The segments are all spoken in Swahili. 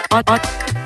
on, on,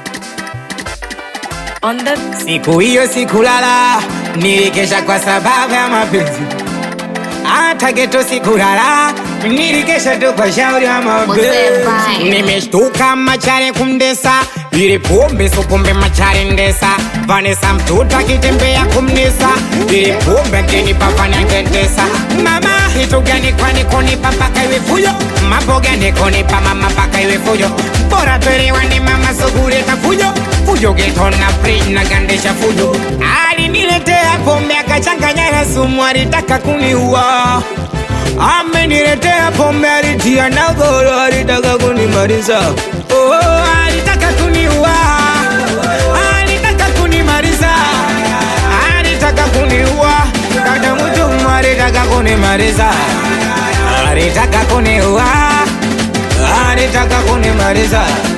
on the Siku hiyo sikulala, nilikesha kwa sababu ya mapenzi. Hata geto sikulala, nilikesha tu kwa shauri ya mapenzi. Nimeshtuka machare kumdesa, ili pombe so pombe machare ndesa. Vanessa mtoto akitembea kumnesa, ili pombe akinipa fanya ngetesa. Mama hitu gani kwani kunipa mpaka iwe fujo? Mambo gani kunipa mama mpaka iwe fujo? Bora tuelewane mama soguleta fujo fujo geto na fridge na gandesha fujo. Aliniletea pombe akachanganya na sumu, alitaka kuniua. Ameniletea pombe alitia na goro, alitaka kunimaliza. Oh, alitaka kuniua, alitaka kunimaliza, alitaka kuniua. Dada mtu alitaka kunimaliza, alitaka kuniua, alitaka kunimaliza.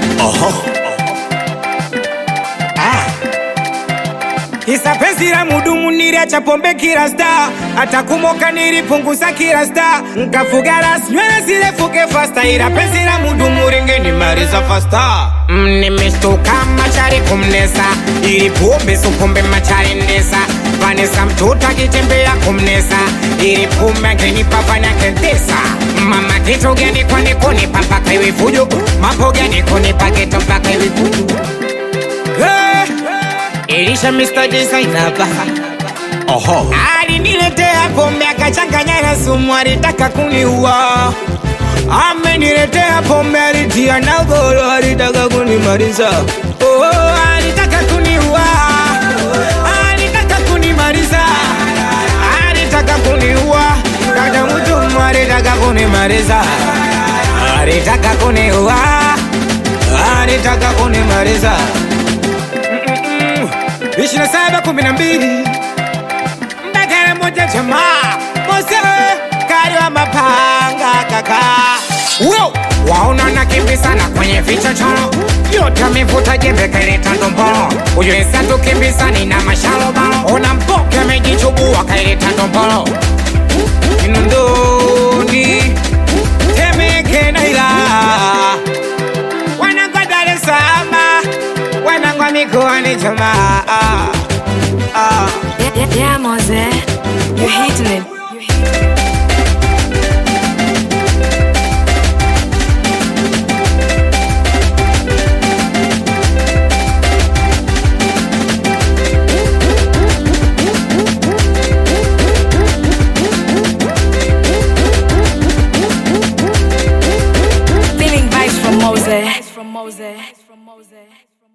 Isa penzi la mudumu niliacha pombe kila star, hata kumoka nilipunguza kila star, nkafuga ras nywele zirefuke fasta, ila penzi la mudumu lingenimaliza fasta. Mm, nimeshtuka machari kumnesa, ili pombe so pombe machari ndesa, Vanessa mtoto akitembea kumnesa, ili pombe angenipa fanya kentesa. Mama kitu gani kwani kunipa mpaka iwe fujo? Mambo gani kunipa geto mpaka iwe fujo? Hey! Elisha Mr. Designer ba Oho. Aliniletea pombe akachanganya na sumu, alitaka kuniua. Ameniletea pombe alitia na goro, alitaka kunimaliza. Oh, alitaka kuniua, alitaka kunimaliza, alitaka kuniua. Dada mtu alitaka kunimaliza, alitaka kuniua, alitaka kunimaliza ishirini na saba kumi na mbili mbagala moja jamaa mose kari wa mapanga kaka Wow! waona nakimbisana kwenye vichochoro yote amevuta jembe kaileta ndombolo ujulesa tukimbisani na mashalobalo ona mpoke amejichubua kaileta ndombolo inondoni temeke na ila wanangwa Dar es Salaam wanangwa mikoani jamaa ah, ah. yeah, yeah, yeah, Mose, you're hitting it. You're hitting it. Feeling vibes from Mose. From Mose. From Mose.